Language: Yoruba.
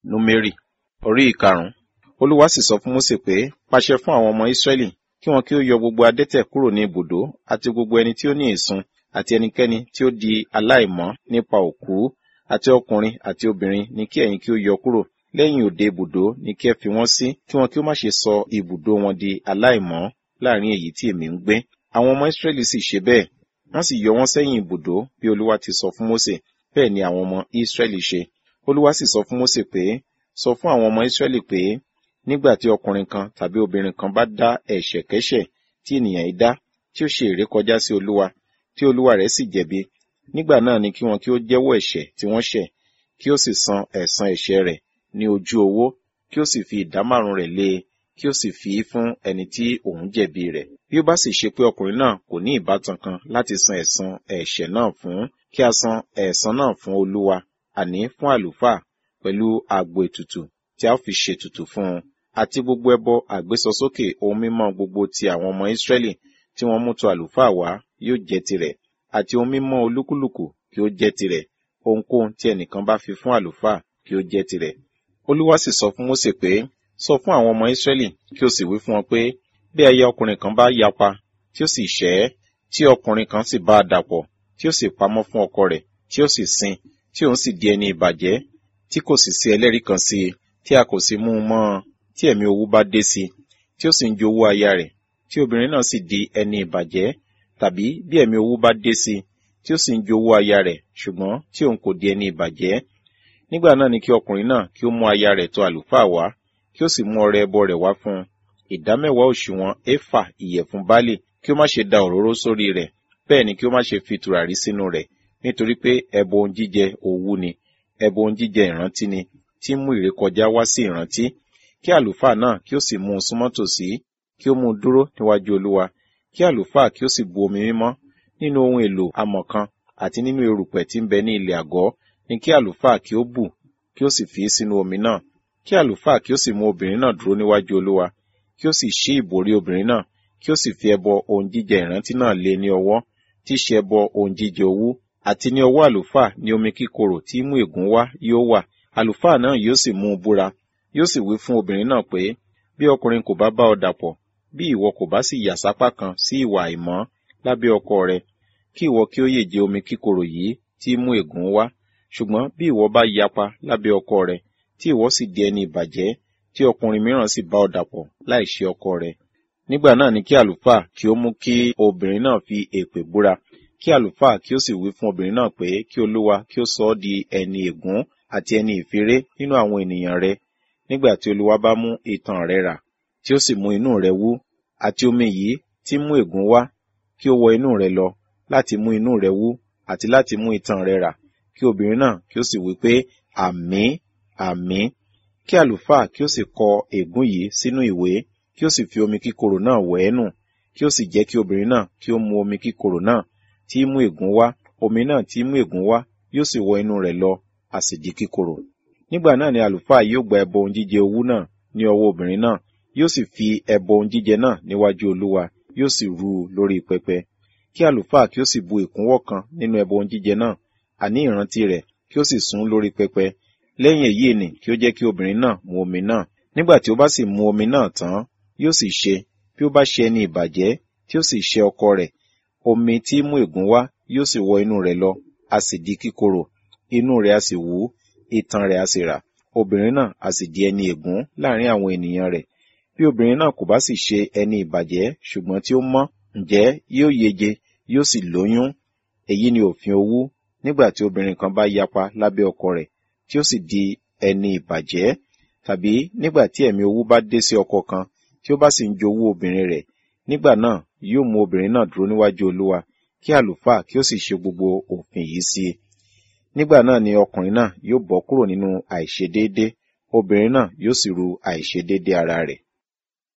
númérì orí ìkarùn-ún olúwa sì sọ fún mósè pé pàṣẹ fún àwọn ọmọ ísírẹ́lì kí wọn kí ó yọ gbogbo adẹ́tẹ̀ kúrò ní ibùdó àti gbogbo ẹni tí ó ní ìsun àti ẹnikẹ́ni tí ó di aláìmọ́ nípa òkú àti ọkùnrin àti obìnrin ni kí ẹ̀yin kí ó yọ kúrò lẹ́yìn òde ibùdó ni kí ẹ fi wọ́n sí kí wọn kí ó má ṣe sọ ibùdó wọn di aláìmọ́ láàrin èyí tí èmi ń gbé àwọn ọmọ ísírẹ́lì sì ṣe bẹ́ẹ̀ wọ́n sì yọ wọ́n sẹ́yìn ibùdó bí olúwa ti sọ fún mósè bẹ́ẹ̀ ni àwọn ọmọ ísírẹ́lì ṣe olúwa sì sọ fún mósè pé sọ fún àwọn ọmọ ísírẹ́lì pé nígbà tí ọkùnrin kan tàbí obìnrin kan bá dá ẹ̀ṣẹ̀kẹ́ṣẹ̀ tí ènìyàn yìí dá tí ó ṣe ìrékọjá sí olúwa tí olúwa rẹ̀ sì jẹ̀bi nígbà náà ni kí wọn kí ó jẹ́wọ́ ẹ̀ṣẹ̀ tí wọ́n ṣẹ̀ kí ó sì san ẹ̀san ẹ̀ṣẹ̀ rẹ̀ ní ojú owó kí ó sì fi ìdá márùn rẹ̀ lé e kí ó sì fi í fún ẹni tí òun jẹ̀bi rẹ̀ bí ó bá sì ṣe pé ọkùnrin náà kò ní ìbátan kan láti san ẹ̀san ẹ̀ṣẹ̀ náà fún kí a san ẹ̀san náà fún olúwa àní fún àlùfáà pẹ̀lú àgbo ètùtù tí a ó fi ṣètùtù fún un àti gbogbo ẹbọ àgbésọsókè ohun mímọ́ gbogbo ti àwọn ọmọ Ísírẹ́lì tí wọ́n mú tọ àlùfáà wá yóò jẹ́ tirẹ̀ àti ohun mímọ́ olúkúlùkù kí ó jẹ́ tirẹ̀ ohunkóhun tí ẹnìkan bá fi fún àlùfáà kí ó jẹ́ tirẹ̀. Olúwa sì sọ fún Mósè pé sọ fún àwọn ọmọ Ísírẹ́lì kí o sì wí fún wọn pé bí aya ọkùnrin kan bá yapa tí ó sì ṣẹ̀ tí ọkùnrin kan sì bá a dàpọ̀ tí ó sì pamọ́ fún ọkọ rẹ̀ tí ó sì sin tí òun sì di ẹni ìbàjẹ́ tí kò sì sí ẹlẹ́rìí kan sí i tí a kò sì mú un mọ́ ọ tí ẹ̀mí owú bá dé sí i tí ó sì ń jowú aya rẹ̀ tí obìnrin náà sì di ẹni ìbàjẹ́ tàbí bí ẹ̀mí owú bá dé sí i tí ó sì ń jowú aya rẹ̀ ṣùgbọ́n tí òun kò di ẹni ìbàjẹ́ nígbà náà ni kí ọkùnrin náà kí ó mú aya rẹ̀ tọ̀ àlùfáà wá kí ó sì mú ọrẹ ẹbọ rẹ̀ wá fún un ìdámẹ́wàá òṣùwọ̀n éfà ìyẹ̀fun báálì kí ó má ṣe da òróró sórí rẹ̀ bẹ́ẹ̀ ni kí ó má ṣe fi tùràrí sínú rẹ̀ nítorí pé ẹbọ ohun jíjẹ owú ni ẹbọ ohun jíjẹ ìrántí ni tí mú ìrékọjá wá sí ìrántí kí àlùfáà náà kí ó sì mú un súnmọ́ tòsí kí ó mú un dúró níwájú olúwa kí àlùfáà kí ó sì bu omi mímọ́ nínú ohun èlò amọ̀ kan àti nínú erùpẹ̀ tí ń bẹ ní ilẹ̀ àgọ́ ni kí àlùfáà kí ó bù kí ó sì fi sínú omi náà kí àlùfáà kí ó sì mú obìnrin náà dúró níwájú olúwa kí ó sì ṣí ìbòrí obìnrin náà kí ó sì fi ẹbọ ohun jíjẹ ìrántí náà lé ní ọwọ́ tí í ṣe ẹbọ ohun jíjẹ owú àti ní ọwọ́ àlùfáà ní omi kíkorò tí mú ègún wá yóò wà àlùfáà náà yóò sì mú un búra yóò sì wí fún obìnrin náà pé bí ọkùnrin kò bá bá ọ dàpọ̀ bí ìwọ kò bá sì yà sápá kan sí ìwà àìmọ́ lábẹ́ ọkọ rẹ kí ìwọ kí ó yè jẹ omi kíkorò yìí tí mú ègún wá ṣùgbọ́n bí ìwọ bá yapa lábẹ́ ọkọ rẹ tí ìwọ sì di ẹni ìbàjẹ́ tí ọkùnrin mìíràn sì bá ọ dàpọ̀ láì ṣe ọkọ rẹ nígbà náà ni kí àlùfáà kí ó mú kí obìnrin náà fi èpè búra kí àlùfáà kí ó sì wí fún obìnrin náà pé kí olúwa kí ó sọ ọ́ di ẹni ègún àti ẹni ìfiré nínú àwọn ènìyàn rẹ nígbà tí olúwa bá mú itan rẹ rà tí ó sì mú inú rẹ wú àti omi yìí tí mú ègún wá kí ó wọ inú rẹ lọ láti mú inú rẹ wú àti láti mú itan rẹ rà kí obìnrin náà kí ó sì wí pé àmín àmín kí àlùfáà kí ó sì kọ ègún yìí sínú ìwé kí ó sì fi omi kíkorò náà wẹ̀ ẹ́ nù kí ó sì jẹ́ kí obìnrin náà kí ó mu omi kíkorò náà tí mú ègún wá omi náà tí mú ègún wá yóò sì wọ inú rẹ̀ lọ a sì di kíkorò nígbà náà ni àlùfáà yóò gba ẹbọ ohun jíjẹ owú náà ní ọwọ́ obìnrin náà yóò sì fi ẹbọ ohun jíjẹ náà níwájú olúwa yóò sì rú u lórí pẹpẹ kí àlùfáà kí ó sì bu ìkúnwọ́ kan nínú ẹbọ ohun jíjẹ náà àní ìrántí rẹ̀ kí ó sì sún lórí pẹpẹ lẹ́yìn èyí ni kí ó jẹ́ kí obìnrin náà mu omi náà nígbà tí ó bá sì mu omi náà tán yóò sì ṣe bí ó bá ṣe ẹni ìbàjẹ́ tí ó sì ṣe ọkọ rẹ̀ omi tí mú ègún wá yóò sì wọ inú rẹ̀ lọ a sì di kíkorò inú rẹ̀ a sì wú itan rẹ̀ a sì rà obìnrin náà a sì di ẹni ègún láàrin àwọn ènìyàn rẹ̀ bí obìnrin náà kò bá sì ṣe ẹni ìbàjẹ́ ṣùgbọ́n tí ó mọ́ ǹjẹ́ yóò yege yóò sì lóyún èyí ni òfin owú nígbà tí obìnrin kan bá yapa lábẹ́ ọkọ rẹ̀ tí ó sì di ẹni ìbàjẹ́ tàbí nígbà tí ẹ̀mí owú bá dé sí ọkọ kan tí ó bá sì ń jowú obìnrin rẹ̀ nígbà náà yóò mú obìnrin náà dúró níwájú olúwa kí àlùfáà kí ó sì ṣe gbogbo òfin yìí sí i nígbà náà ni ọkùnrin náà yóò bọ́ kúrò nínú àìṣedéédé obìnrin náà yóò sì ru àìṣedéédé ara rẹ̀